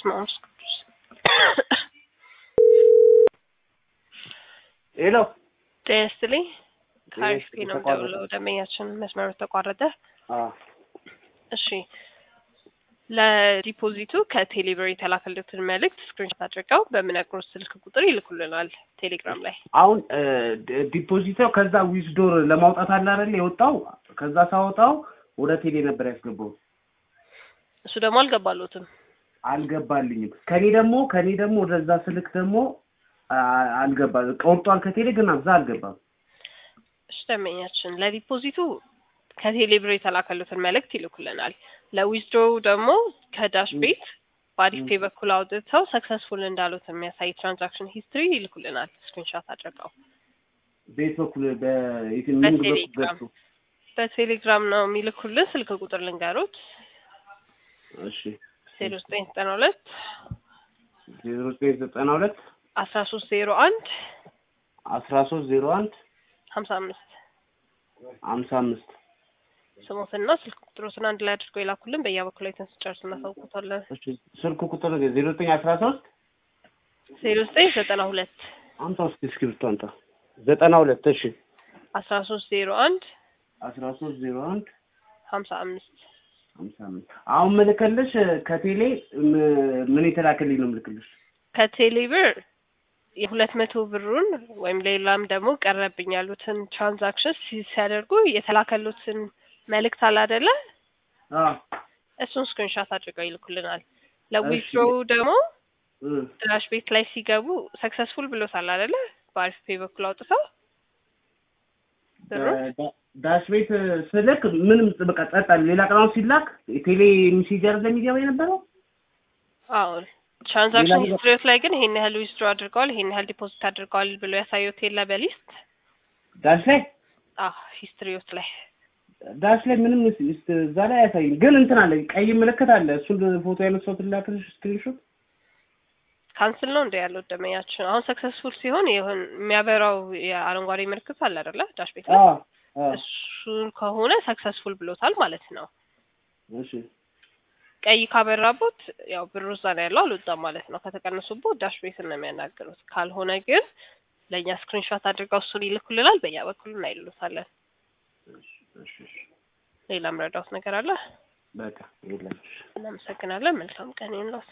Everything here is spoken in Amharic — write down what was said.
በስመ አብ ወመንፈስ ቅዱስ ሄሎ ጤና ይስጥልኝ። ጤና ከአሪፍ ይስጥልኝ። ነው ተቋረጠ። የምደውለው። ደንበኛችን መስመሩ ተቋረጠ። አዎ እሺ ለዲፖዚቱ ከቴሌብር የተላከልትን መልእክት ስክሪንሾት አድርገው በምነግሮት ስልክ ቁጥር ይልኩልናል ቴሌግራም ላይ። አሁን ዲፖዚተው ከዛ ዊዝዶር ለማውጣት አለ አይደል የወጣው ከዛ ሳወጣው ወደ ቴሌ ነበር ያስገባው እሱ ደግሞ አልገባሎትም። አልገባልኝም ከኔ ደግሞ ከኔ ደግሞ ወደዛ ስልክ ደግሞ አ- አልገባ ቆርጧል ከቴሌ ግን እዛ አልገባም እሺ ደንበኛችን ለዲፖዚቱ ከቴሌብር የተላከሉትን መልእክት ይልኩልናል። ለዊዝድሮው ደግሞ ከዳሽ ም። ቤት በአዲስ ም። ፔ በኩል አውጥተው ሰክሰስፉል እንዳሉት የሚያሳይ ትራንዛክሽን ሂስትሪ ይልኩልናል ስክሪንሾት አድርገው። ቤት በኩል በየትም ምን በኩል በቴሌግራም ገብቶ በቴሌግራም ነው የሚልኩልን። ስልክ ቁጥር ልንገሩት እሺ ዜሮ ዘጠኝ ዘጠና ሁለት ዜሮ ዘጠኝ ዘጠና ሁለት አስራ ሶስት ዜሮ አንድ አስራ ሶስት ዜሮ አንድ ሀምሳ አምስት ሀምሳ አምስት ስሞትና ስልክ ቁጥሮትን አንድ ላይ አድርገው የላኩልን። በያ በኩል ላይ ስንጨርስ እናሳውቁታለን። እሺ ስልክ ቁጥር ዜሮ ዘጠኝ አስራ ሶስት ዜሮ ዘጠኝ ዘጠና ሁለት አምጣ ውስጥ እስክሪብቶ አምጣ ዘጠና ሁለት እሺ አስራ ሶስት ዜሮ አንድ አስራ ሶስት ዜሮ አንድ ሀምሳ አምስት ሀምሳ አምስት አሁን ምልክልሽ ከቴሌ ም- ምን የተላከልኝ ነው ምልክልሽ ከቴሌብር የሁለት መቶ ብሩን ወይም ሌላም ደግሞ ቀረብኝ ያሉትን ትራንዛክሽን ሲያደርጉ የተላከሉትን መልእክት አለ አይደለ? አዎ እሱን ስክሪንሻት አድርገው ይልኩልናል። ለዊዝድሮ ደግሞ እ ድራሽ ቤት ላይ ሲገቡ ሰክሰስፉል ብሎታል አይደለ? በአሪፍ ፔ በኩል አውጥተው ብሩ ዳ- ዳሽ ቤት ስልክ ምንም በቃ ጸጥ አለ። ሌላ ቀናው ሲላክ ቴሌ ሜሴጀር ለሚገባ የነበረው አዎ ትራንዛክሽን ሌላ ሂስትሪዎት ላይ ግን ይሄን ያህል ዊዝድሮ አድርገዋል፣ ይሄን ያህል ዲፖዚት አድርገዋል ብሎ ያሳዩት የለ በሊስት ዳሽ ላይ አዎ ሂስትሪዎት ላይ ዳሽ ላይ ምንም ስ- ስ- እዛ ላይ አያሳይም። ግን እንትን አለ ቀይ ምልክት አለ። እሱን ፎቶ ያነሳሁት ላክልሽ ስክሪንሾት። ካንስል ነው እንደ ያለው ደመኛችን አሁን ሰክሰስፉል ሲሆን ይሁን የሚያበራው የአረንጓዴ ምልክት አለ አይደለ ዳሽ ቤት ላይ አዎ አዎ እሱን ከሆነ ሰክሰስፉል ብሎታል ማለት ነው። እሺ ቀይ ካበራቦት ያው ብሩ እዛ ነው ያለው አልወጣም ማለት ነው። ከተቀነሱቦት ዳሽ ቤት ነው የሚያናግሩት። ካልሆነ ግን ለእኛ ስክሪንሾት አድርገው እሱን ይልኩልናል። በያ በኩል እናይሉታለን። እሺ እሺ ሌላ ምረዳውት ነገር አለ? በቃ የለም። እናመሰግናለን። መልካም ቀን ይሁንልዎት።